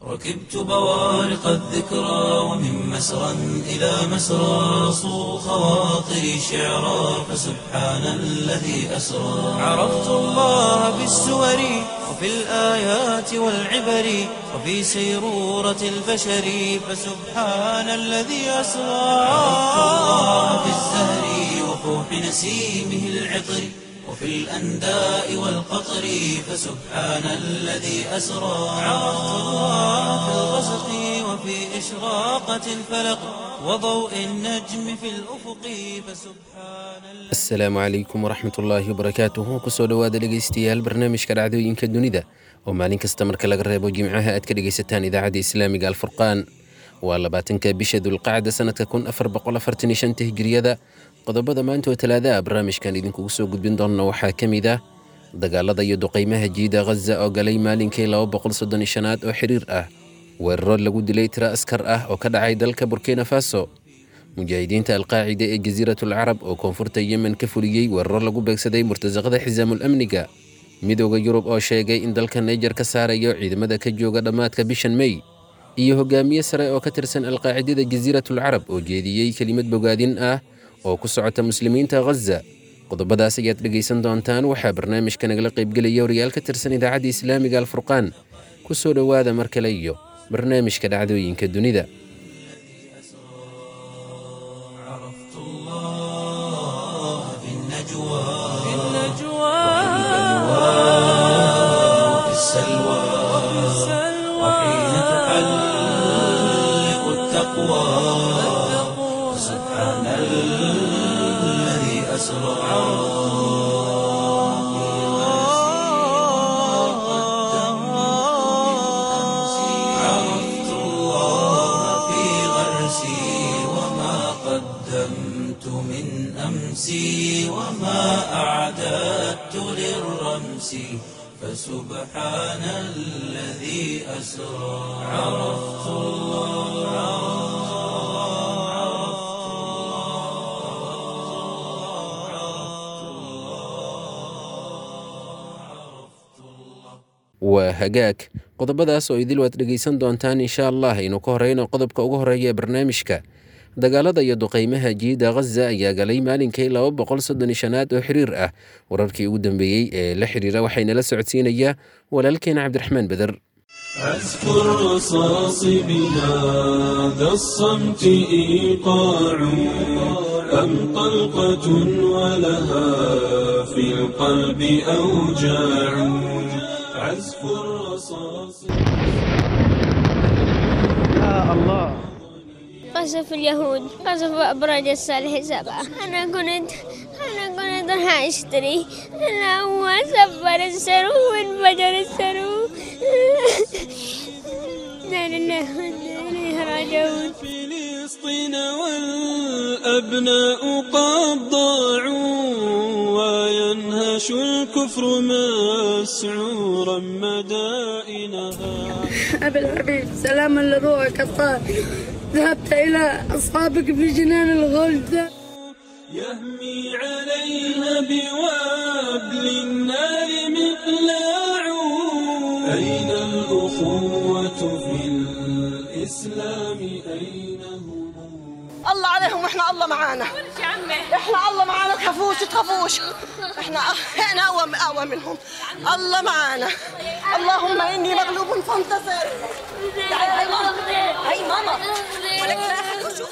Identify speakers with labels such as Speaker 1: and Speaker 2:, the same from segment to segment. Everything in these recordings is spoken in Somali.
Speaker 1: ركبت بوارق الذكرى ومن مسرى إلى مسرى صو خواطري شعرا فسبحان الذي أسرى عرفت الله بالسور وفي الآيات والعبر وفي سيرورة البشر فسبحان الذي أسرى عرفت الله بالزهر وفوح نسيمه العطر وفي الأنداء والقطر فسبحان الذي أسرى عرفت الله في الغسق وفي إشراقة الفلق وضوء النجم في الأفق فسبحان الذي
Speaker 2: asalaamu calaykum waraxmat ullaahi wabarakaatuhu kusoo dhowaada dhegaystayaal barnaamijka dhacdooyinka dunida oo maalin kasta marka laga reebo jimcaha aad ka dhegaysataan idaacadda islaamiga alfurqaan waa labaatanka bisha dulqacda sanadka kun afar boqol afartan iyo shanta hijiriyada qodobada maanta oo talaadaha barnaamijkan idinkugu soo gudbin doona waxaa ka mid ah dagaalada iyo duqaymaha jiida ghaza oo galay maalinkii laba boqol soddon iyo shanaad oo xiriir ah weeraro lagu dilay tiro askar ah oo ka dhacay dalka burkina faso mujaahidiinta alqaacida ee jasiiratul carab oo koonfurta yemen ka fuliyey weeraro lagu beegsaday murtasaqada xisaamul amniga midooda yurub oo sheegay in dalka naijer ka saarayo ciidamada ka jooga dhammaadka bishan mey iyo hogaamiye sare oo ka tirsan alqaacidada jasiiratul carab oo jeediyey kelimad bogaadin ah oo ku socota muslimiinta ghaza qodobadaas ayaad dhegaysan doontaan waxaa barnaamijka nagala qaybgelaya wariyaal ka tirsan idaacadda islaamiga alfurqaan ku soo dhowaada mar kale iyo barnaamijka dhacdooyinka dunida
Speaker 1: عرفت الله في النجوى في وفي السلوى وحين تحلق التقوى سبحان الذي أسرى عرفت الله في غرسي وما قدمت من أمسي وما أعددت للرمس فسبحان الذي أسرى عرفت
Speaker 2: waa hagaag qodobadaas oo idil waad dhegaysan doontaan insha allah aynu ka horeyno qodobka ugu horeeya ee barnaamijka dagaalada iyo duqaymaha jiida ghaza ayaa galay maalinkii laba boqol soddon iyo shanaad oo xiriir ah wararkii ugu dambeeyey ee la xiriira waxaynala socodsiinayaa walaalkeena cabdiraxmaan beder
Speaker 3: عزف الرصاص بهذا الصمت إيقاع أم طلقة ولها في القلب أوجاع عزف الرصاص
Speaker 4: قصف اليهود قصف أبراج الصالح سبعة أنا كنت أنا كنت راح أشتري أنا هو سبر السرو وانفجر السرو لا لله وإنا إليه راجعون
Speaker 3: فلسطين والأبناء قد ضاعوا وينهش الكفر مسعورا مدائنها
Speaker 5: أبي الحبيب سلاما لروحك الطاهر ذهبت إلى أصحابك في جنان الغلد
Speaker 3: يهمي عليها بوابل النار مقلاع أين الأخوة في الإسلام أين هم
Speaker 6: الله عليهم واحنا الله معانا احنا الله معانا تخافوش تخافوش احنا احنا اقوى اقوى منهم الله معانا اللهم اني مغلوب فانتصر تعالي هاي ماما هاي ماما ولك لا أحد يشوف.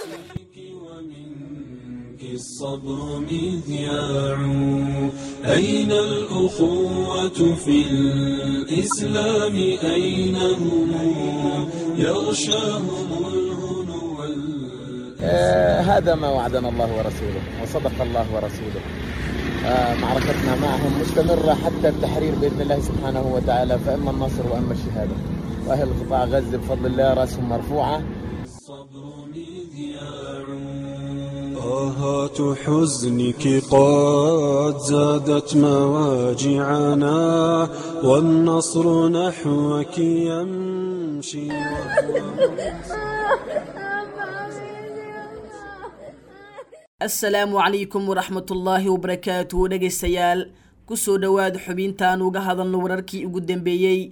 Speaker 3: ومنك الصبر مذياع أين الأخوة في الإسلام أين هم يغشاهم الهنو وال-
Speaker 7: آه، هذا ما وعدنا الله ورسوله وصدق الله ورسوله آه، معركتنا معهم مستمرة حتى التحرير بإذن الله سبحانه وتعالى فإما النصر وإما الشهادة وأهل قطاع غزة بفضل الله رأسهم مرفوعة
Speaker 3: الصبر مذياع آهات حزنك قد زادت مواجعنا والنصر نحوك يمشي
Speaker 8: asalaamu calaykum waraxmatullaahi wabarakaatu dhegaystayaal kusoo dhowaada xubintaan uga hadalno wararkii ugu dambeeyey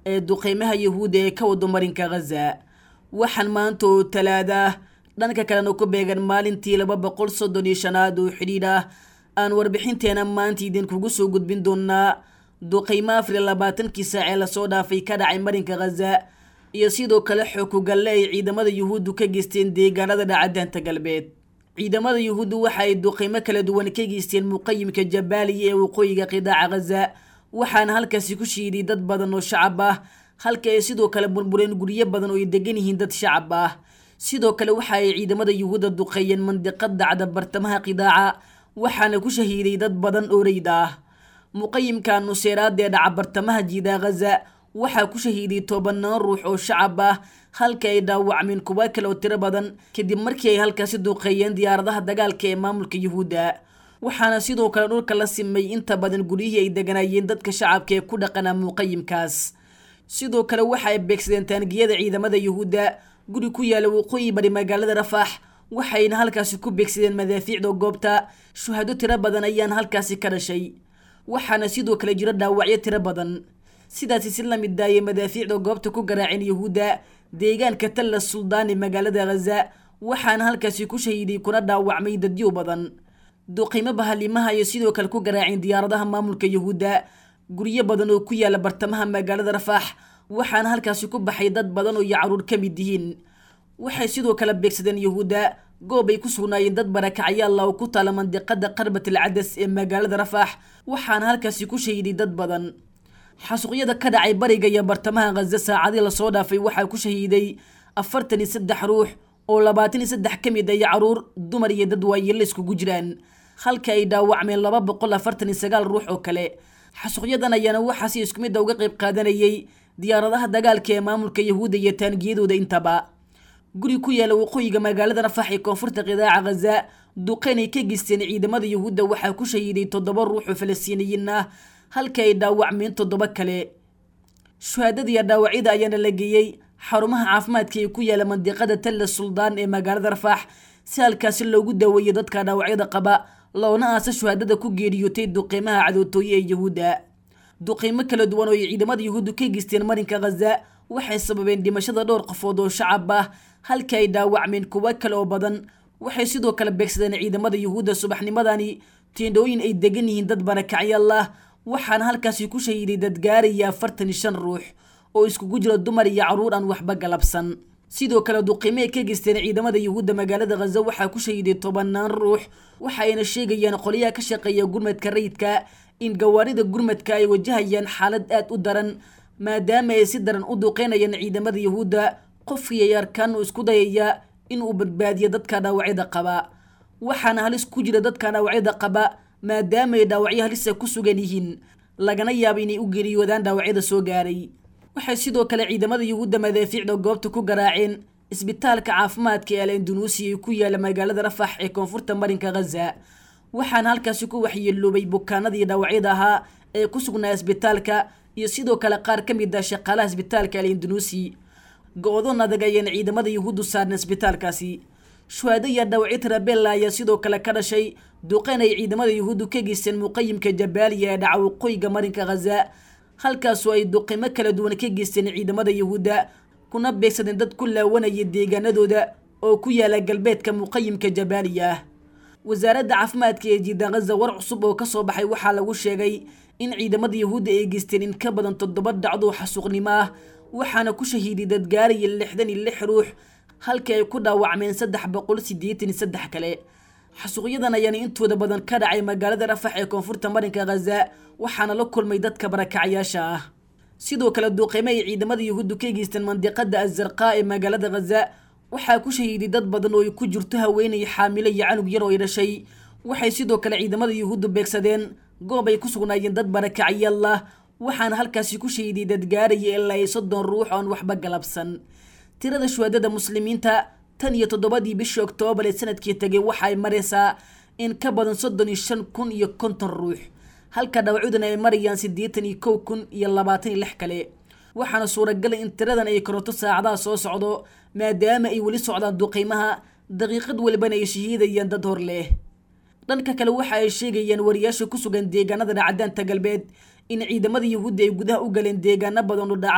Speaker 8: ee duqeymaha yahuudda ee ka wado marinka khaza waxaan maanta oo talaada ah dhanka kalena ku beegan maalintii laba boqol soddon iyo shanaad oo xidhiidh ah aan warbixinteena maanta idinkugu soo gudbin doonaa duqeymo afar iyo labaatankii saac ee lasoo dhaafay ka dhacay marinka khaza iyo sidoo kale xookugalle ay ciidamada yuhuuddu ka geysteen deegaanada dhacadaanta galbeed ciidamada yuhuuddu waxa ay duqeymo kala duwan ka geysteen muqayimka jabaaliya ee waqooyiga qidaaca khaza waxaana halkaasi ku shiiday dad badan oo shacab ah halka ay sidoo kale burbureen guryo badan oo ay degan yihiin dad shacab ah sidoo kale waxa ay ciidamada yuhuudda duqeeyeen mandiqad dacda bartamaha qidaaca waxaana ku shahiiday dad badan oo reyd ah muqayimka nuseeraada ee dhaca bartamaha jiidaa khaza waxaa ku shahiiday tobanaan ruux oo shacab ah halka ay dhaawacmeen kuwa kale oo tiro badan kadib markii ay halkaasi duqeeyeen diyaaradaha dagaalka ee maamulka yuhuudda waxaana sidoo kale dhulka la simay inta badan guryihii ay deganaayeen dadka shacabka ee ku dhaqanaa muqayimkaas sidoo kale waxa ay beegsadeen taangiyada ciidamada yuhuudda guri ku yaala waqooyi bari magaalada rafaax waxayna halkaasi ku beegsadeen madaafiicda goobta shuhado tiro badan ayaan halkaasi ka dhashay waxaana sidoo kale jiro dhaawacyo tiro badan sidaasi si la mid daayay madaafiicda goobta ku garaaceen yuhuudda deegaanka talla suldaan ee magaalada khaza waxaana halkaasi ku shahiiday kuna dhaawacmay dadyo badan duqimo bahalimaha iyo sidoo kale ku garaaceen diyaaradaha maamulka yuhuudda guryo badan oo ku yaala bartamaha magaalada rafaax waxaana halkaasi ku baxay dad badan oo iyo caruur ka mid yihiin waxay sidoo kale beegsadeen yuhuudda goob ay ku sugnaayeen dad barakacyaalla oo ku taala mandiqada qarbat al cadas ee magaalada rafaax waxaana halkaasi ku shahiiday dad badan xasuuqyada ka dhacay bariga iyo bartamaha khaza saacadii lasoo dhaafay waxaa ku shahiiday afartan iyo saddex ruux oo labaatan iyo saddex ka mid ay caruur dumar iyo dad waayela iskugu jiraan halka ay dhaawacmeen laba boqol afartan iyo sagaal ruux oo kale xasuuqyadan ayaana waxaa si isku midda uga qayb qaadanayay diyaaradaha dagaalka ee maamulka yahuudda iyo taangiyadooda intaba guri ku yaala waqooyiga magaalada rafax ee koonfurta qidaaca khaza duqeyn ay ka geysteen ciidamada yuhuudda waxaa ku shahiiday toddoba ruux oo falastiiniyiin ah halka ay dhaawacmeen toddoba kale shuhaadadiiyo dhaawacyada ayaana la geeyey xarumaha caafimaadka ee ku yaala mandiqada talla suldaan ee magaalada rafaax si halkaasi loogu daaweeyo dadka dhaawacyada qaba loona aasa shuhaadada ku geeriyootay duqeymaha cadootooye ee yuhuudda duqeymo kala duwan oo ay ciidamada yuhuuddu ka geysteen marinka khaza waxay sababeen dhimashada dhowr qofood oo shacab ah halka ay dhaawacmeen kuwo kale oo badan waxay sidoo kale beegsadeen ciidamada yuhuudda subaxnimadani tiendhooyin ay degan yihiin dad barakacyaal ah waxaana halkaasi ku shahiiday dad gaaraya afartan iyo shan ruux oo iskugu jira dumar iyo caruur aan waxba galabsan sidoo kale duqimo ay ka geysteen ciidamada yuhuudda magaalada khaza waxaa ku shahiiday tobanaan ruux waxayna sheegayaan qolyaha ka shaqeeya gurmadka rayidka in gawaarida gurmadka ay wajahayaan xaalad aad u daran maadaama ay si daran u duqeynayaan ciidamada yuhuudda qofkii ay arkaan uu isku dayaya inuu badbaadiyo dadka dhaawacyada qaba waxaana halis ku jira dadka dhaawacyada qaba maadaama ay dhaawacyo halisa ku sugan yihiin lagana yaabo inay u geeriyoodaan dhaawacyada soo gaaray waxay sidoo kale ciidamada yuhuudda madaafiicda goobta ku garaaceen isbitaalka caafimaadka ee al indunuusiya ee ku yaala magaalada rafax ee koonfurta marinka khaza waxaana halkaasi ku waxyeeloobay bukaanadii dhaawacyada ahaa ee ku sugnaa isbitaalka iyo sidoo kale qaar ka mid ah shaqaalaha isbitaalka al indunuusi go-doon adag ayaan ciidamada yuhuuddu saarna isbitaalkaasi shuhaado iyo dhaawacyo tirabella ayaa sidoo kale ka dhashay duqeyn ay ciidamada yuhuuddu ka geysteen muqayimka jabaaliya ee dhaca waqooyiga marinka khaza halkaasoo ay duqeymo kala duwan ka geysteen ciidamada yuhuudda kuna beegsadeen dad ku laawanaya deegaanadooda oo ku yaala galbeedka muqayimka jabaaliya ah wasaaradda caafimaadka ee jiidan khaza war cusub oo kasoo baxay waxaa lagu sheegay in ciidamada yuhuudda ay geysteen in ka badan toddoba dhacdo xasuuqnimo ah waxaana ku shahiiday dad gaaraya lixdan iyo lix ruux halkii ay ku dhaawacmeen saddex boqol siddeetan iyo saddex kale xasuuqyadan ayaana intooda badan ka dhacay magaalada rafax ee koonfurta marinka khaza waxaana la kulmay dadka barakacyaasha ah sidoo kale duuqeymo ay ciidamada yuhuuddu ka geysteen mandiqada azarqaa ee magaalada khaza waxaa ku shahiiday dad badan oo ay ku jirto haweenay xaamilo iyo canug yar oo ay dhashay waxay sidoo kale ciidamada yuhuuddu beegsadeen goob ay ku sugnaayeen dad barakacyaal ah waxaana halkaasi ku shahiiday dad gaaraya ilaa iyo soddon ruux oon waxba galabsan tirada shuhaadada muslimiinta tan iyo toddobadii bishii oktoobar ee sanadkii tegay waxaay maraysaa in ka badan soddon iyo shan kun iyo konton ruux halka dhaawacudana ay marayaan siddeetan iyo kow kun iyo labaatan iyo lix kale waxaana suuragalay in tiradan ay koronto saacadaha soo socdo maadaama ay weli socdaan duqeymaha daqiiqad walibana ay shahiidayaan dad hor leh dhanka kale waxa ay sheegayaan wariyaasha ku sugan deegaanada dhacdaanta galbeed in ciidamada yuhuudda ay gudaha u galeen deegaano badan u dhaca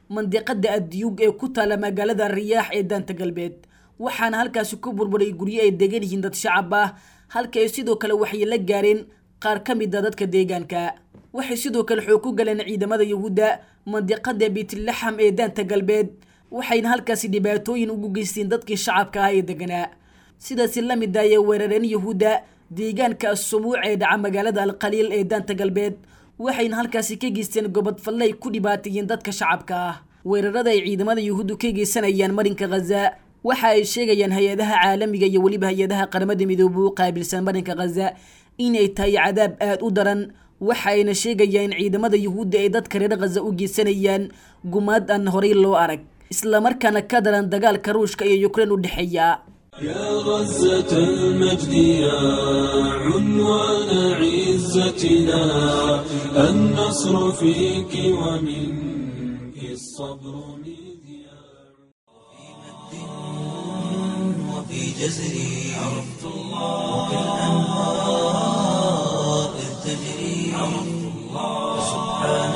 Speaker 8: mandiqada adyuug ee ku taala magaalada riyaax ee daanta galbeed waxaana halkaasi ku burburay guryo ay degan yihiin dad shacab ah halka ay sidoo kale waxay la gaareen qaar ka mid a dadka deegaanka waxay sidoo kale xoog ku galeen ciidamada yuhuudda mandiqada biitlaxam ee daanta galbeed waxayna halkaasi dhibaatooyin ugu geysteen dadkii shacabka ah ee deganaa sidaasi la mid ayay weerareen yuhuudda deegaanka asumuuc ee dhaca magaalada alqaliil ee daanta galbeed waxayna halkaasi ka geysteen gobod falle ay ku dhibaateeyeen dadka shacabka ah weerarada ay ciidamada yuhuuddu ka geysanayaan marinka khaza waxa ay sheegayaan hay-adaha caalamiga iyo weliba hay-adaha qaramada midoobay u qaabilsan marinka khaza inay tahay cadaab aada u daran waxa ayna sheegayaan in ciidamada yuhuudda ay dadka reer khaza u geysanayaan gumaad aan horey loo arag islamarkaana ka daran dagaalka ruushka iyo ukrein u dhexeeya
Speaker 3: يا غزة المجد يا عنوان عزتنا النصر فيك ومنك الصبر مذياع
Speaker 1: وفي جزري عرفت الله وكالأنهار إذ تجري عرفت الله سبحان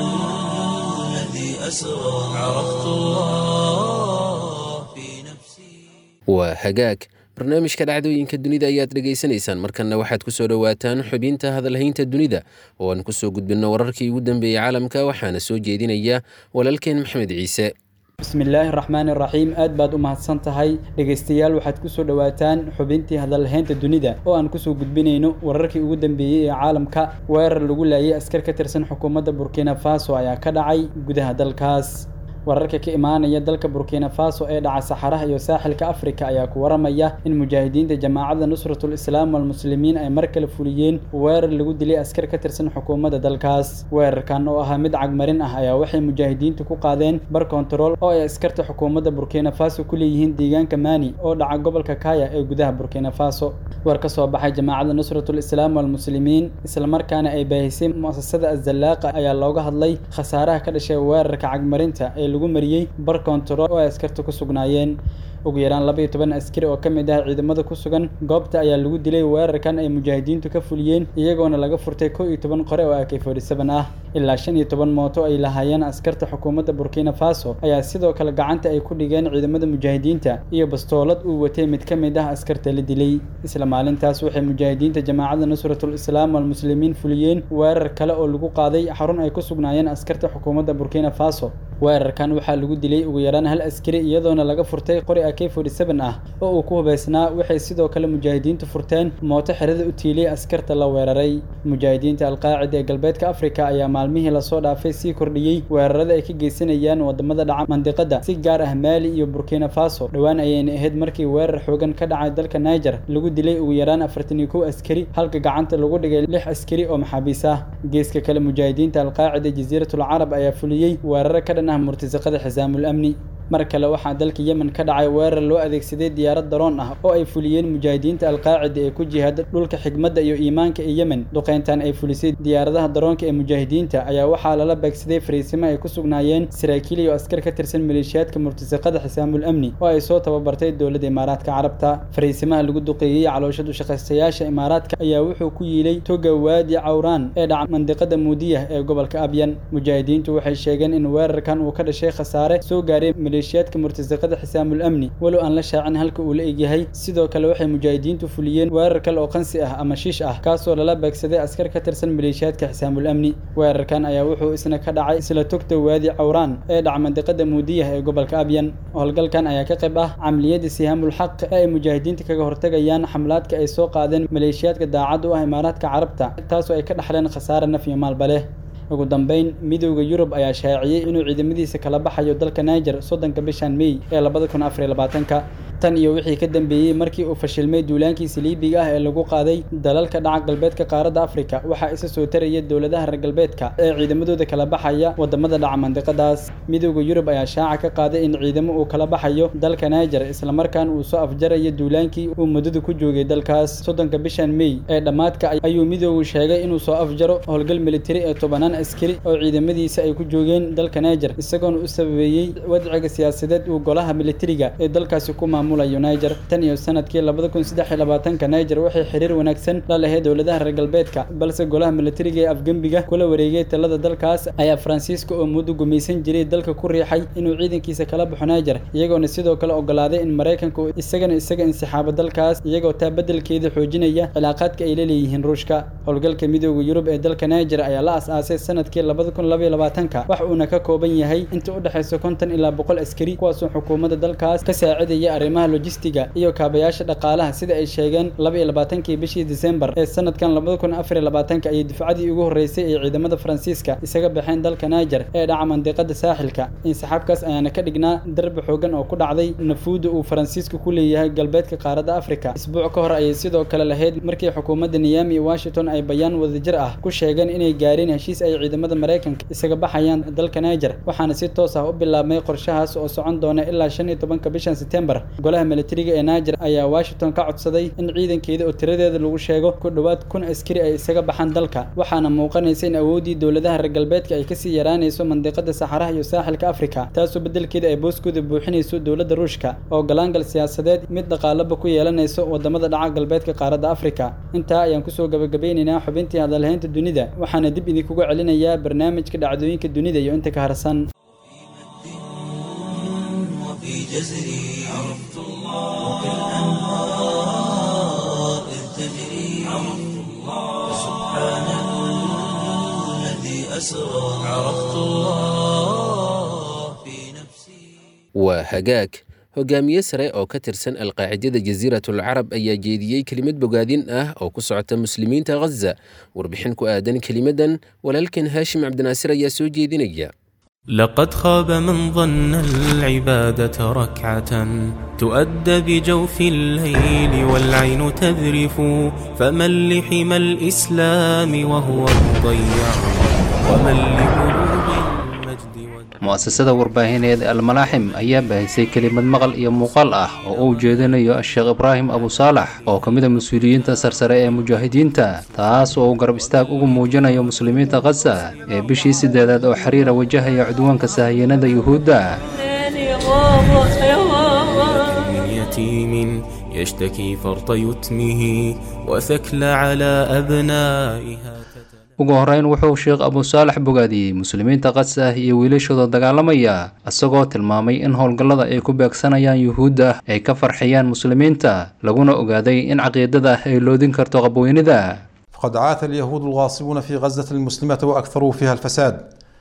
Speaker 1: الذي أسرى عرفت الله في نفسي
Speaker 2: waa hagaag barnaamijka dhacdooyinka dunida ayaad dhegaysanaysaan markanna waxaad ku soo dhowaataan xubinta hadalhaynta dunida oo aan kusoo gudbinno wararkii ugu dambeeyey caalamka waxaana soo jeedinaya walaalkeen maxamed ciise
Speaker 9: bismillaahi raxmaani raxiim aad baad u mahadsan tahay dhegaystayaal waxaad kusoo dhowaataan xubintii hadalhaynta dunida oo aan kusoo gudbinayno wararkii ugu dambeeyey ee caalamka weerar lagu laayay askar ka tirsan xukuumadda burkina faso ayaa ka dhacay gudaha dalkaas wararka ka imaanaya dalka burkina faso ee dhaca saxaraha iyo saaxilka afrika ayaa ku waramaya in mujaahidiinta jamaacadda nusratul islaam walmuslimiin ay mar kale fuliyeen weerar lagu dilay askar ka tirsan xukuumadda dalkaas weerarkan oo ahaa mid cagmarin ah ayaa waxay mujaahidiintu ku qaadeen bar kontarool oo ay askarta xukuumadda burkina faso ku leeyihiin deegaanka mani oo dhaca gobolka kaya ee gudaha burkina faso war ka soo baxay jamaacadda nusratul islaam walmuslimiin islamarkaana ay baahisay mu'asasada azallaaqa ayaa looga hadlay khasaaraha ka dhashay weerarka cagmarinta ee lagu mariyey bar kontarool oo ay askarta ku sugnaayeen ugu yaraan laba iyo toban askari oo ka mid ah ciidamada ku sugan goobta ayaa lagu dilay weerarkan ay mujaahidiintu ka fuliyeen iyagoona laga furtay kow iyo toban qore oo ak forty seven ah ilaa shan iyo toban mooto ay lahaayeen askarta xukuumadda burkina faso ayaa sidoo kale gacanta ay ku dhigeen ciidamada mujaahidiinta iyo bastoolad uu watay mid ka mid ah askarta la dilay isla maalintaas waxay mujaahidiinta jamaacadda nusratul islaam walmuslimiin fuliyeen weerar kale oo lagu qaaday xarun ay ku sugnaayeen askarta xukuumadda burkina faso weerarkan waxaa lagu dilay ugu yaraan hal askari iyadoona laga furtay qori ak forty seven ah oo uu ku hubaysnaa waxay sidoo kale mujaahidiintu furteen mooto xerada u tiilay askarta la weeraray mujaahidiinta alqaacida ee galbeedka afrika ayaa maalmihii lasoo dhaafay sii kordhiyey weerarada ay ka geysanayaan wadamada dhaca mandiqada si gaar ah maali iyo burkina faso dhowaan ayayna ahayd markii weerar xoogan ka dhacay dalka niger lagu dilay ugu yaraan afartan iyo kow askari halka gacanta lagu dhigay lix askari oo maxaabiis ah geeska kale mujaahidiinta alqaacida jasiiratul carab ayaa fuliyey weeraro ka dhan ah murtasaqada xisaamul amni mar kale waxaa dalka yemen ka dhacay weerar loo adeegsaday diyaarad daroon ah oo ay fuliyeen mujaahidiinta alqaacida ee ku jihaada dhulka xigmadda iyo iimaanka ee yemen duqeyntan ay fulisay diyaaradaha daroonka ee mujaahidiinta ayaa waxaa lala beegsaday fariisimo ay ku sugnaayeen saraakiil iyo askar ka tirsan maleeshiyaadka murtasaqada xisaamul amni oo ay soo tababartay dowladda imaaraadka carabta fariisimaha lagu duqeeyey calooshad ushaqaystayaasha imaaraadka ayaa wuxuu ku yiilay toga waadi cawraan ee dhaca mandiqada muudiyah ee gobolka abyan mujaahidiintu waxay sheegeen in weerarkan uu ka dhashay khasaare soo gaaray maleeshiyaadka murtasaqada xisaamul amni walow aan la shaacin halka uu la egyahay sidoo kale waxay mujaahidiintu fuliyeen weerar kale oo qansi ah ama shiish ah kaasoo lala beegsaday askar ka tirsan maleeshiyaadka xisaamul amni weerarkan ayaa wuxuu isna ka dhacay isla togta waadi cawraan ee dhaca mandiqada muudiyah ee gobolka abyan howlgalkan ayaa ka qayb ah camliyada sihaamul xaq ee ay mujaahidiinta kaga hortagayaan xamlaadka ay soo qaadeen maleeshiyaadka daacad u ah imaaraadka carabta taasoo ay ka dhaxleen khasaare naf iyo maalba leh ugu dambeyn midowda yurub ayaa shaaciyey inuu ciidamadiisa kala baxayo dalka niger soddonka bishan mey ee labada kun afar iyo labaatanka tan iyo wixii ka dambeeyey markii uu fashilmay duulaankiisa liibiga ah ee lagu qaaday dalalka dhaca galbeedka qaaradda afrika waxaa isa soo taraya dowladaha reer galbeedka ee ciidamadooda kala baxaya wadamada dhaca mandiqadaas midowda yurub ayaa shaaca ka qaaday in ciidamo uu kala baxayo dalka niger islamarkaan uu soo afjarayo duulaankii uu muddada ku joogay dalkaas soddonka bishan mey ee dhammaadka ayuu midowgu sheegay inuu soo afjaro howlgal militari ee tobanaan askari oo ciidamadiisa ay ku joogeen dalka niger isagoona u sababeeyey wadciga siyaasadeed uu golaha militariga ee dalkaasi ku maamul maamulayo niger tan iyo sanadkii labada kun saddex iyo labaatanka niger waxay xiriir wanaagsan la lahayd dowladaha reer galbeedka balse golaha militariga ee afgembiga kula wareegay talada dalkaas ayaa faransiiska oo muddo gumaysan jiray dalka ku riixay inuu ciidankiisa kala baxo niger iyagoona sidoo kale ogolaaday in maraykanka uu isagana isaga insixaabo dalkaas iyagoo taa beddelkeeda xoojinaya cilaaqaadka ay la leeyihiin ruushka howlgalka midooda yurub ee dalka niger ayaa la as-aasay sanadkii labada kun labaiyo labaatanka wax uuna ka kooban yahay inta u dhexaysa konton ilaa boqol askari kuwaasoo xukuumadda dalkaas ka saacidaya arrimaha lojistiga iyo kaabayaasha dhaqaalaha sida ay sheegeen laba iyo labaatankii bishii disembar ee sanadkan labada kun afar iyo labaatanka ayay dufcadii ugu horreysay ee ciidamada faransiiska isaga baxeen dalka niger ee dhaca mandiqada saaxilka insixaabkaas ayaana ka dhignaa darbi xoogan oo ku dhacday nafuuda uu faransiisku ku leeyahay galbeedka qaaradda afrika isbuuc ka hor ayay sidoo kale lahayd markii xukuumadda niyami iyo washington ay bayaan wadajir ah ku sheegeen inay gaareen heshiis ay ciidamada maraykanka isaga baxayaan dalka niger waxaana si toos ah u bilaabmay qorshahaas oo socon doona ilaa shan iyo tobanka bishan setembar golaha militariga ee niger ayaa washington ka codsaday in ciidankeeda oo tiradeeda lagu sheego ku dhowaad kun askari ay isaga baxaan dalka waxaana muuqanaysa in awooddii dowladaha reer galbeedka ay kasii yaraanayso mandiqada saxaraha iyo saaxilka afrika taasoo beddelkeeda ay booskooda buuxinayso dowladda ruushka oo galaangal siyaasadeed mid dhaqaalaba ku yeelanayso wadamada dhaca galbeedka qaaradda afrika intaa ayaan kusoo gabagabeynaynaa xubintii hadalhaynta dunida waxaana dib idinkuga celinayaa barnaamijka dhacdooyinka dunida iyo inta ka harsan
Speaker 1: وفي جزري عرفت الله وكالأنهار إذ تجري عرفت الله سبحان الذي أسرى عرفت الله في نفسي
Speaker 2: waa hagaag hogaamiye sare oo ka tirsan alqaacidada jasiiratul carab ayaa jeediyey kelimad bogaadin ah oo ku socota muslimiinta ghaza warbixin ku aadan kelimadan walaalkan haashim cabdinaasir ayaa soo jeedinaya
Speaker 10: لقد خاب من ظن العبادة ركعة تؤدى بجوف الليل والعين تذرف فمن لحم الإسلام وهو مضيع ومن لبلوغ المجد والدين
Speaker 11: mu'asasada warbaahineed almalaaxim ayaa baahisay kelimad maqal iyo muuqaal ah oo uu jeedinayo sheekh ibraahim abu saalax oo ka mid a mas-uuliyiinta sarsare ee mujaahidiinta taas oo uu garab istaag ugu muujinayo muslimiinta khaza ee bishii sideedaad oo xiriira wajahaya cudwaanka sahayanada yuhuudda
Speaker 10: من يتيم يشتكي فرط يتمه وثكل على أبنائها
Speaker 11: ugu horreyn wuxuu sheekh abu saalax bogaadiyey muslimiinta khaza iyo wiilashooda dagaalamaya isagoo tilmaamay in howlgallada ay ku beegsanayaan yuhuudda ay ka farxiyaan muslimiinta laguna ogaaday in caqiidada ay loodin karto qabweynida
Speaker 12: فقد عاث اليهود الغاصبون في غزة المسلمة وأكثروا فيها الفساد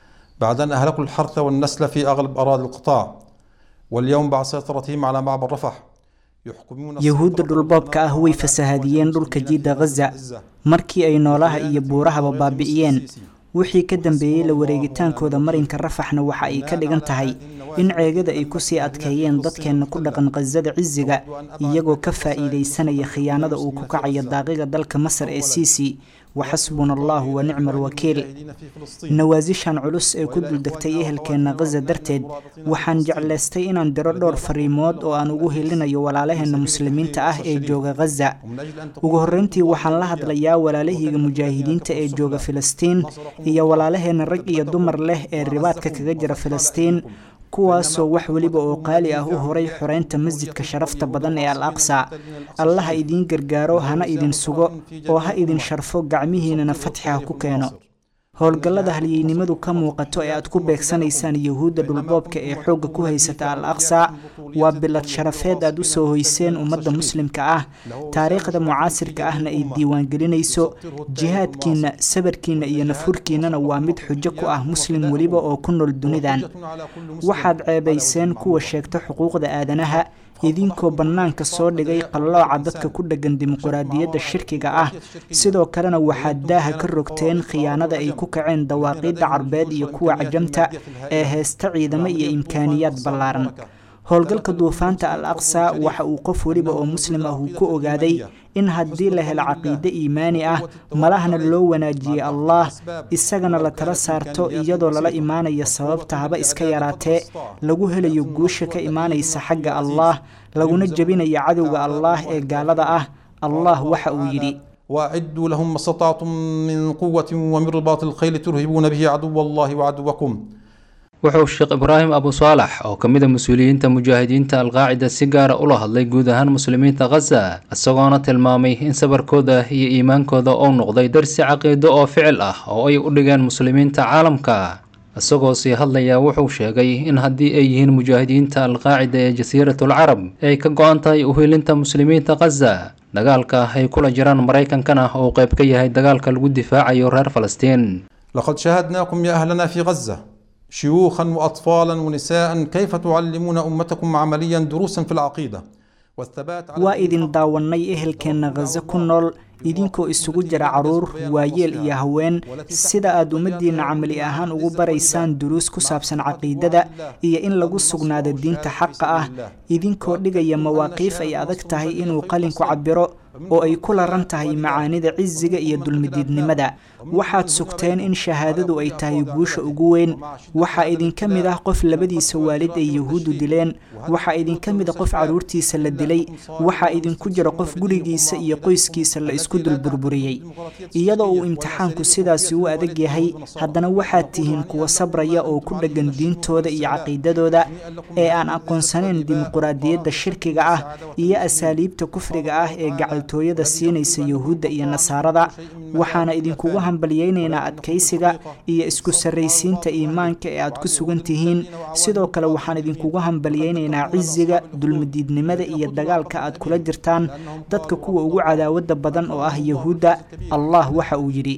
Speaker 12: بعد أن أهلكوا الحرث والنسل في أغلب أراضي القطاع واليوم بعد سيطرتهم على معبر رفح يحكمون
Speaker 13: yuhuudda dhulboobka ah way fasahaadiyeen dhulka jiidda ghaza markii ay noolaha iyo buurahaba baabi'iyeen wixii ka dambeeyey la wareegitaankooda marinka rafaxna waxa ay ka dhigan tahay in ceegada ay kusii adkeeyeen dadkeenna ku dhaqan khasada cisiga iyagoo ka faa'iidaysanaya khiyaanada uu ku kacayo daaqiga dalka masar ee siisi waxasbuna allahu wa nicma alwakiil nawaasishan culus ee ku duldegtay ehelkeenna khaza darteed waxaan jeclaystay inaan diro dhowr fariimood oo aan ugu helinayo walaalaheenna muslimiinta ah ee jooga khaza ugu horreyntii waxaan la hadlayaa walaalahayga mujaahidiinta ee jooga filistiin iyo walaalaheenna rag iyo dumar leh ee ribaadka kaga jira filistiin kuwaasoo wax weliba oo qaali ah u horay xoreynta masjidka sharafta badan ee al aqsa allaha idiin gargaaro hana idin sugo oo ha idin sharfo gacmihiinana fatxi ha ku keeno howlgallada halyeynimadu ka muuqato ee aad ku beegsanaysaan yuhuudda dhulboobka ee xoogga ku haysata al aqsa waa bilad sharafeed aad u soo hoyseen ummadda muslimka ah taariikhda mucaasirka ahna ay diiwaangelinayso jihaadkiinna sabarkiinna iyo nafurkiinnana waa mid xujo ku ah muslim weliba oo ku nool dunidan waxaad ceebayseen kuwa sheegta xuquuqda aadanaha idinkoo bannaanka soo dhigay qallooca dadka ku dheggan dimuquraadiyadda shirkiga ah sidoo kalena waxaad daaha ka rogteen khiyaanada ay ku kaceen dawaaqiidda carbeed iyo kuwa cajamta ee heesta ciidamo iyo imkaaniyaad ballaaran howlgalka duufaanta al aqsa waxa uu qof weliba oo muslim ah uu ku ogaaday in haddii la helo caqiide iimaani ah malahna loo wanaajiyey allah isagana la tala saarto iyadoo lala imaanayo sababta haba iska yaraatee lagu helayo guusha ka imaanaysa xagga allah laguna jebinayo cadowga allah ee gaalada ah allah waxa uu yidhi
Speaker 12: وأعدوا لهم ما استطعتم من قوة ومن رباط الخيل ترهبون به عدو الله وعدوكم
Speaker 11: wuxuu sheekh ibraahim abu saalax oo ka mid a mas-uuliyiinta mujaahidiinta alqaacida si gaara ula hadlay guud ahaan muslimiinta khaza isagoona tilmaamay in sabarkooda iyo iimaankooda uu noqday darsi caqiido oo ficil ah oo ay u dhigeen muslimiinta caalamka isagoo sii hadlaya wuxuu sheegay in haddii ay yihiin mujaahidiinta alqaacida ee jasiiratul carab ay ka go-an tahay uhiilinta muslimiinta khaza dagaalka ay kula jiraan maraykankana uu qayb ka yahay dagaalka lagu difaacayo reer falastiin
Speaker 12: لقد شاهدناكم يا أهلنا في غزة شيوخا وأطفالا ونساء كيف تعلمون أمتكم عمليا دروسا في العقيدة والثبات على
Speaker 13: waa idin daawannay ehelkeenna khaza ku nool idinkoo isugu jira caruur waayeel iyo haween sida aad ummaddiinna camali ahaan ugu baraysaan duruus ku saabsan caqiidada iyo in lagu sugnaado diinta xaqa ah idinkoo dhigaya mawaaqiif ay adag tahay inuu qalinku cabiro oo ay ku laran tahay macaanida cisiga iyo dulmidiidnimada waxaad sugteen in shahaadadu ay tahay guusha ugu weyn waxaa idinka mid ah qof labadiisa waalid ay yahuuddu dileen waxaa idinka mid a qof carruurtiisa la dilay waxaa idinku jira qof gurigiisa iyo qoyskiisa la isku dulburburiyey iyadoo uu imtixaanku sidaasi u adag yahay haddana waxaad tihiin kuwa sabraya oo ku dheggan diintooda iyo caqiidadooda ee aan aqoonsanayn dimuquraadiyadda shirkiga ah iyo asaaliibta kufriga ah ee gacaltooyada siinaysa yahuudda iyo nasaarada waxaana idinkugu hambalyaynaynaa adkaysiga iyo isku sarraysiinta iimaanka ee aad ku sugan tihiin sidoo kale waxaan idinkugu hambalyaynaynaa cisiga dulmidiidnimada iyo dagaalka aad kula jirtaan dadka kuwa ugu cadaawadda badan oo ah yahuudda allah waxa uu yidhi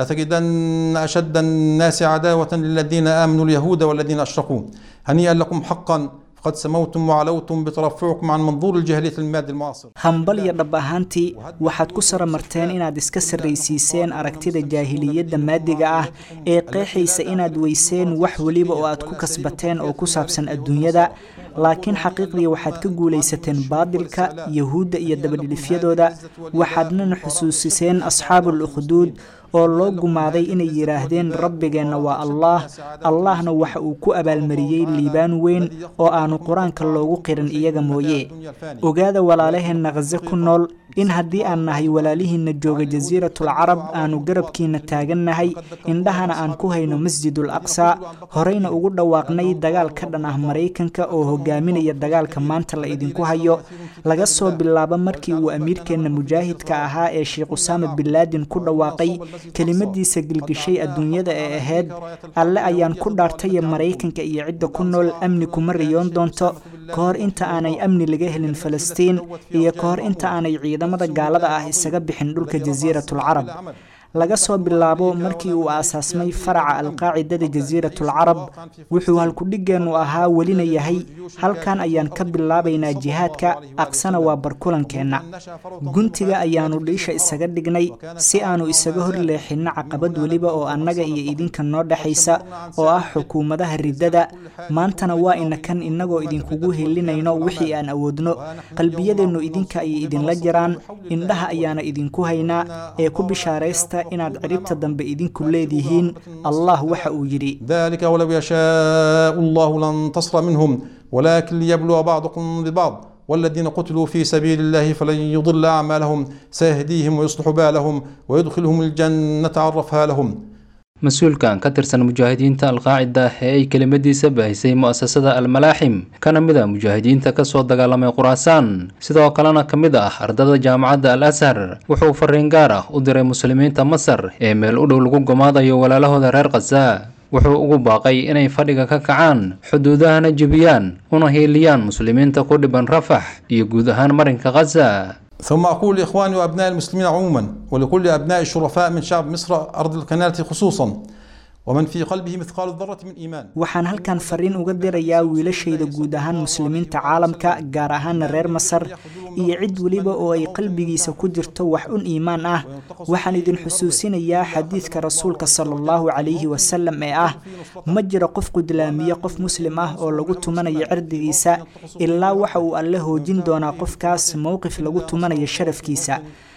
Speaker 12: لتجدن أشد الناس عداوة للذين آمنوا اليهود والذين أشركوا هنيئا لكم حقا فقد سموتم وعلوتم بترفعكم عن منظور الجاهلية المادي المعاصر
Speaker 13: hambal iyo dhab ahaantii waxaad ku saramarteen inaad iska sarraysiiseen aragtida jaahiliyadda maadiga ah ee qeexaysa inaad weyseen wax weliba oo aad ku kasbateen oo ku saabsan adduunyada laakiin xaqiiqdii waxaad ka guulaysateen baadilka yahuudda iyo dabadhilifyadooda waxaadnana xusuusiseen asxaabul ukhduud oo loo gumaaday inay yidhaahdeen rabbigeenna waa allaah allahna waxa uu ku abaalmariyey liibaan weyn oo aanu qur-aanka loogu qirin iyaga mooye ogaada walaalaheenna khaze ku nool in haddii aan nahay walaalihiinna jooga jasiiratul carab aanu garabkiinna taagannahay indhahana aan ku hayno masjidul aqsa horeyna ugu dhawaaqnay dagaal ka dhan ah maraykanka oo hogaaminaya dagaalka maanta la idinku hayo laga soo bilaabo markii uu amiirkeenna mujaahidka ahaa ee sheekh usaama binlaadin ku dhawaaqay kelimadiisa gilgishay adduunyada ee ahayd alle ayaan ku dhaartaya maraykanka iyo cidda ku nool amni kuma riyoon doonto ka hor inta aanay amni laga helin falastiin iyo ka hor inta aanay ciidamada gaalada ah isaga bixin dhulka jasiiratul carab laga soo bilaabo markii uu aasaasmay faraca alqaacidada jasiiratul carab wuxuu halkudhigeennu ahaa welina yahay halkan ayaan ka bilaabaynaa jihaadka aqsana waa barkulankeenna guntiga ayaannu dhiisha isaga dhignay si aanu isaga hor leexinno caqabad weliba oo annaga iyo idinka noo dhexaysa oo ah xukuumadaha riddada maantana waa ina kan innagoo idinkugu helinayno wixii aan awoodno qalbiyadeennu idinka ayay idinla jiraan indhaha ayaana idinku haynaa ee ku bishaaraysta inaad ciribta dambe idinku leedihiin allah waxa uu yidhi
Speaker 12: ذلك ولو يشاء الله لانتصر منهم ولكن ليبلو بعضكم ببعض والذين قتلوا في سبيل الله فلن يضل أعمالهم سيهديهم ويصلح بالهم ويدخلهم الجنة عرفها لهم
Speaker 11: mas-uulkan ka tirsan mujaahidiinta alqaacida ee ay kelimadiisa baahisay mu'asasada almalaaxim kana mid a mujaahidiinta kasoo dagaalamay khuraasaan sidoo kalena ka mid ah ardada jaamacadda al ashar wuxuu fariin gaar ah u diray muslimiinta masar ee meel u dhow lagu gumaadayo walaalahooda reer khaza wuxuu ugu baaqay inay fadhiga ka kacaan xuduudahana jebiyaan una hiiliyaan muslimiinta ku dhiban rafax iyo guud ahaan marinka khaza
Speaker 12: ثم أقول لإخواني وأبناء المسلمين عموما ولكل أبناء الشرفاء من شعب مصر أرض القناة خصوصا ومن في قلبه مثقال ذرة من إيمان
Speaker 13: waxaan halkan fariin uga dirayaa wiilashayda guud ahaan muslimiinta caalamka gaar ahaana reer masar iyo cid weliba oo ay qalbigiisa ku jirto wax un iimaan ah waxaan idin xusuusinayaa xadiidka rasuulka sala allahu calayhi wasalam ee ah ma jiro qof qudlaamiye qof muslim ah oo lagu tumanayo cirdigiisa ilaa waxa uu alle hoojin doonaa qofkaas mowqif lagu tumanayo sharafkiisa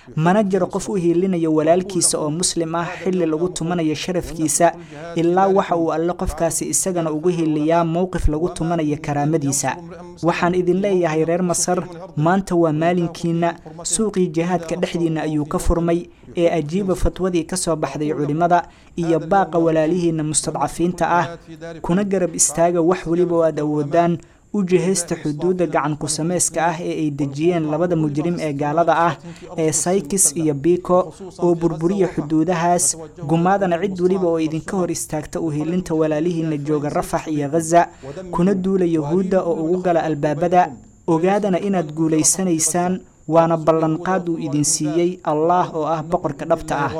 Speaker 13: mana jiro qof u hiilinaya walaalkiisa oo muslim ah xilli lagu tumanayo sharafkiisa ilaa waxa uu alle qofkaasi isagana ugu hiiliyaa mowqif lagu tumanayo karaamadiisa waxaan idin leeyahay reer masar maanta waa maalinkiina suuqii jihaadka dhexdiinna ayuu ka furmay ee ajiiba fatwadii ka soo baxday culimmada iyo baaqa walaalihiinna mustadcafiinta ah kuna garab istaaga wax weliba oo aad awoodaan u jihaysta xuduudda gacan ku-sameyska ah ee ay dejiyeen labada mujrim ee gaalada ah ee saykis iyo biko oo burburiya xuduudahaas gumaadana cid weliba oo idinka hor istaagta u hilinta walaalihiina jooga rafax iyo khaza kuna duula yahuudda oo ugu gala albaabada ogaadana inaad guulaysanaysaan waana ballanqaad uu idin siiyey allah oo ah boqorka dhabta ah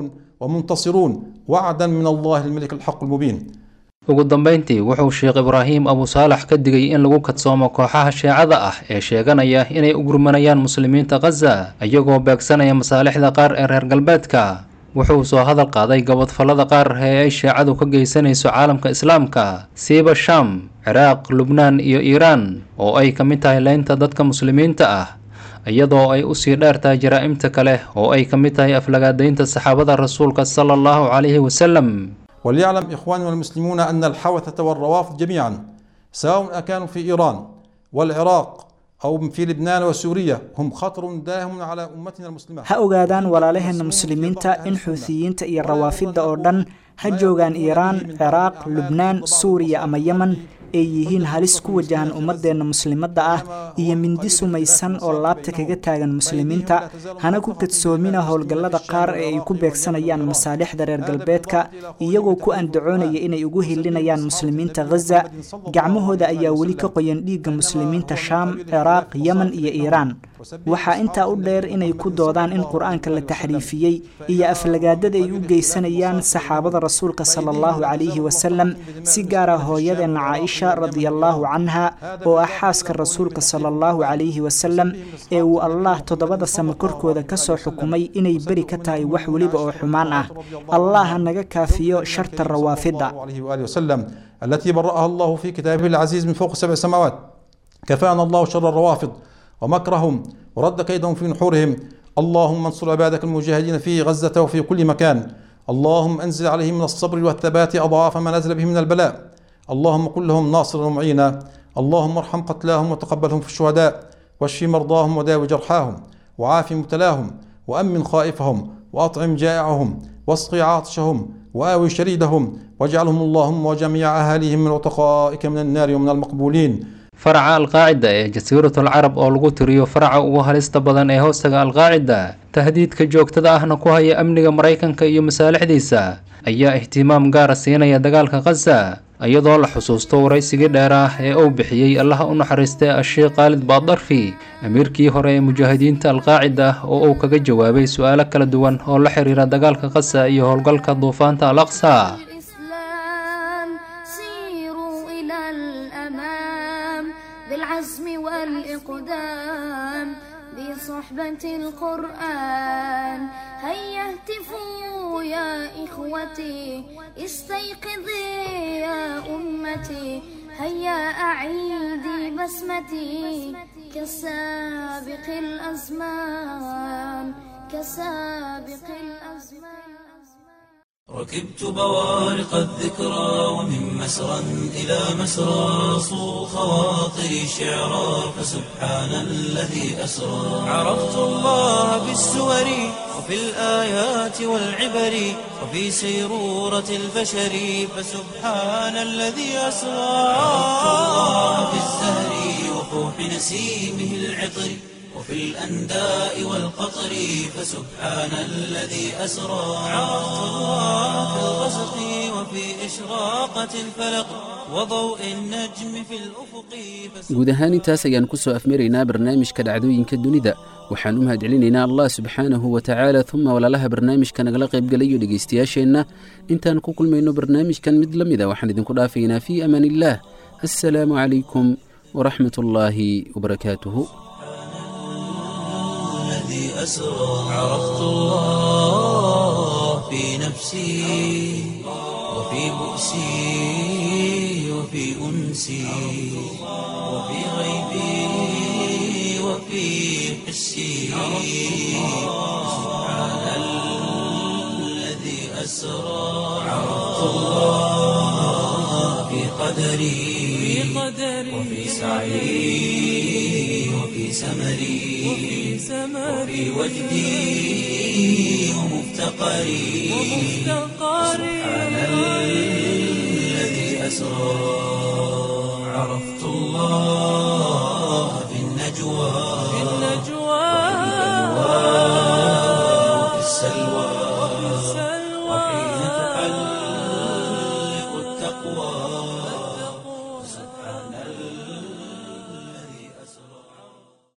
Speaker 12: ومنتصرون وعدا من الله الملك الحق المبين
Speaker 11: ugu dambayntii wuxuu sheekh ibraahim abu saalax ka digay in lagu kadsoomo kooxaha sheecada ah ee sheeganaya inay u gurmanayaan muslimiinta khaza iyagoo beegsanaya masaalixda qaar ee reer galbeedka wuxuu soo hadal qaaday gabadfallada qaar ee ay sheecadu ka geysanayso caalamka islaamka siiba sham ciraaq lubnaan iyo iiraan oo ay ka mid tahay leynta dadka muslimiinta ah iyadoo ay usii dheer tahay jaraa'imta kale oo ay ka mid tahay aflagaadaynta saxaabada rasuulka sala allahu calayhi wasalam
Speaker 12: وليعلم إخواننا المسلمون أن الحوثة والروافض جميعا سواء كانوا في إيران والعراق أو في لبنان وسوريا هم خطر داهم على أمتنا المسلمة
Speaker 13: ha ogaadaan walaalaheena muslimiinta in xuutiyiinta iyo rawaafidda oo dhan ha joogaan iiraan ciraaq lubnaan suuriya ama yemen ay yihiin halis ku wajahan ummadeenna muslimadda ah iyo mindi sumaysan oo laabta kaga taagan muslimiinta hana ku kadsoomina howlgallada qaar ee ay ku beegsanayaan masaalixda reer galbeedka iyagoo ku andacoonaya inay ugu hilinayaan muslimiinta khaza gacmahooda ayaa weli ka qoyan dhiigga muslimiinta shaam ciraaq yemen iyo iiraan waxaa intaa u dheer inay ku doodaan in qur-aanka la taxriifiyey iyo aflagaadada ay u geysanayaan saxaabada rasuulka sala allahu calayhi wasalam si gaara hooyadeenna caaisha radiallahu canha oo ah xaaska rasuulka sala allahu calayhi wasalam ee uu allah toddobada samo korkooda ka soo xukumay inay beri ka tahay wax weliba oo xumaan ah allah ha naga kaafiyo sharta rawaafidda
Speaker 12: عليه وآله وسلم التي برأها الله في كتابه العزيز من فوق سبع سماوات كفانا الله شر الروافض ومكرهم ورد كيدهم في نحورهم اللهم انصر عبادك المجاهدين في غزة وفي كل مكان اللهم انزل عليهم من الصبر والثبات أضعاف ما نزل به من البلاء اللهم كن لهم ناصرا ومعينا اللهم ارحم قتلاهم وتقبلهم في الشهداء واشف مرضاهم وداوي جرحاهم وعاف مبتلاهم وأمن خائفهم وأطعم جائعهم واسقي عاطشهم وآوي شريدهم واجعلهم اللهم وجميع أهاليهم من عتقائك من النار ومن المقبولين
Speaker 11: faraca alqaacida ee jasiiratul carab oo lagu tiriyo faraca ugu halista badan ee hoostaga alqaacida tahdiidka joogtada ahna ku haya amniga maraykanka iyo masaalixdiisa ayaa ihtimaam gaara siinaya dagaalka khaza iyadoo la xusuusto waraysigii dheer ah ee uu bixiyey allaha u naxariistay asheekh khaalid baadarfi amiirkii hore ee mujaahidiinta alqaacida oo uu kaga jawaabay su-aalo kala duwan oo la xiriira dagaalka khaza iyo howlgalka duufaanta al aqsa
Speaker 14: سيروا إلى الأمام بالعزم والإقدام بصحبة القرآن هيا اهتفوا يا إخوتي استيقظي يا أمتي هيا أعيدي بسمتي كسابق الأزمان كسابق الأزمان
Speaker 1: ركبت بوارق الذكرى ومن مسرى إلى مسرى صو خواطري شعرا فسبحان الذي أسرى عرفت الله بالسور وفي الآيات والعبر وفي سيرورة البشر فسبحان الذي أسرى عرفت الله بالزهر وفوح نسيمه العطر وفي الأنداء والقطر فسبحان الذي أسرى عرفت الله في الغسق وفي إشراقة الفلق وضوء النجم في الأفق
Speaker 2: guud ahaan intaas ayaan ku soo afmaraynaa barnaamijka dhacdooyinka dunida waxaan u mahadcelinaynaa allah subxaanahu wa tacaala uma walaalaha barnaamijka nagala qaybgalayo dhegaystayaasheenna intaan ku kulmayno barnaamijkan mid la mida waxaan idinku dhaafaynaa fii amaan illaah assalaamu calaykum waraxmat ullaahi wabarakaatuhu
Speaker 1: الذي أسرى عرفت الله في نفسي وفي بؤسي وفي أنسي وفي غيبي وفي حسي أسرى عرفت الله في قدري وفي سعي وفي سمري وفي وجدي ومفتقري سبحان الذي أسرى عرفت الله